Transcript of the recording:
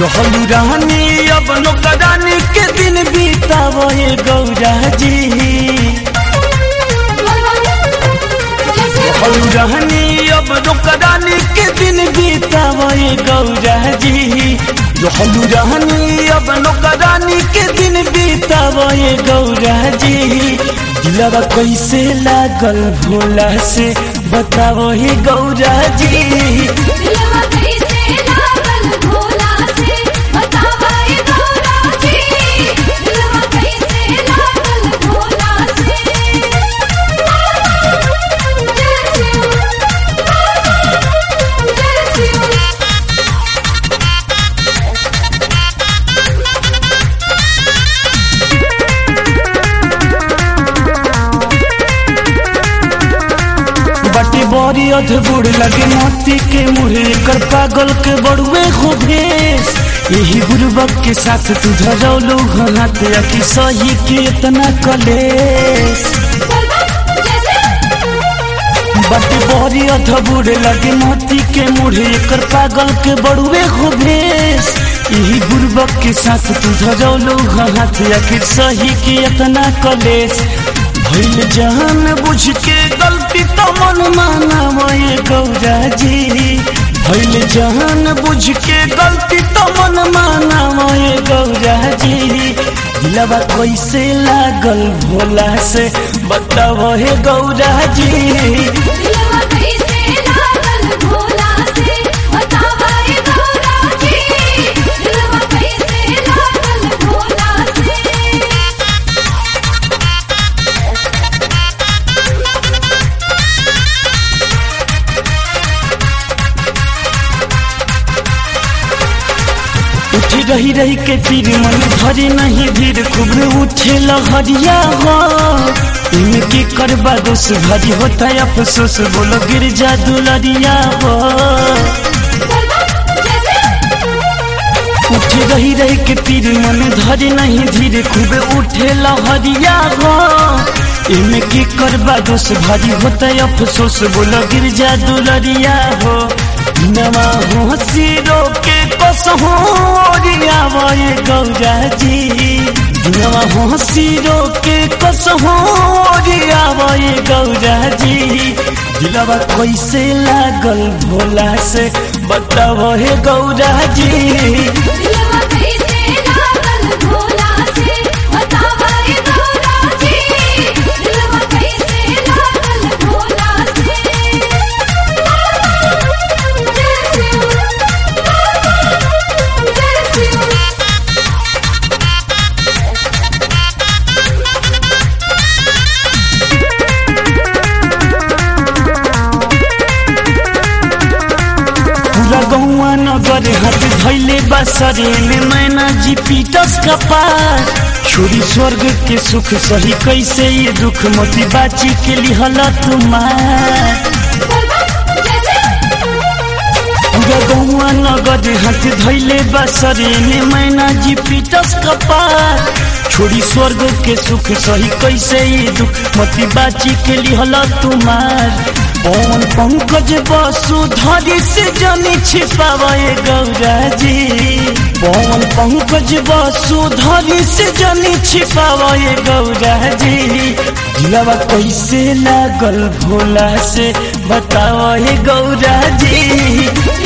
रहलू रहनी अब नौकरानी के दिन बीतावो ये गौरा जी रहलू रहनी अब नौकरानी के दिन बीतावो ये गौरा जी रहलू रहनी अब नौकरानी के दिन बीतावो ये गौरा जी दिलवा कैसे लागल भोला से बतावो ये गौरा जी दिलवा कैसे लागल भोला से बतावा ये गौरा जी दिलवा कैसे लागल भोला से जय शिव जय शिव बटे बड़ी अधबुड़ लगे मोती के मुहे कर पागल के बड़ुए हो भेस यही गुरुबक के साथ तू धरौलू घनात कि सही के इतना कलेस बटे बड़ी अधबुड़ लगे मोती के मुहे कर पागल के बड़ुए हो भेस यही गुरुबक के साथ तू धरौलू घनात कि सही के इतना कलेस भइल जान बुझ के गलती तो मन माना ये गौरा जी भइल जान बुझ के गलती तो मन माना ये गौरा जी दिलवा कैसे लागल भोला से बताओ हे गौरा जी दिलवा कैसे लागल भोला से बतावा ये गौरा जी दिलवा कैसे लागल भोला से उठी रही रही के तीर मन भरे नहीं धीर खूब उठे लहरिया हो इनके करबा दोष भरी होता है अफसोस बोलो गिर जा दुलरिया हो उठी रही रही के तीर मन धरे नहीं धीरे खूब उठे लहरिया हो इनके करबा दोष भरी होता है अफसोस बोलो गिर जा दुलरिया हो नवा हो सिरो के कसहो ओरिया ये गौरा जी नवा हो सिरो के कसहो ओरिया ये गौरा जी दिलवा कैसे लागल भोला से बताओ हे गौरा जी दिलवा कैसे लागल भोला से बतावा ये गौरा जी दिलवा कैसे लागल भोला से जय शिव जय शिव पूरा गौवा नगर हाथ धैले बसरे में मैना जी पीटस का पार छोरी स्वर्ग के सुख सही कैसे ये दुख मोती बाची के लिहला तुम्हार पूरा गौवा नगर हाथ धैले बसरे में मैना जी पीटस का पार छोरी स्वर्ग के सुख सही कैसे ये दुख मोती बाची के लिहला तुम्हार पवन पंकज वसुधरी से जनी छिपावे गौरा जी पवन पंकज वसुधरी से जनी छिपावे गौरा जी दिलवा कैसे लागल भोला से बताओ हे गौरा जी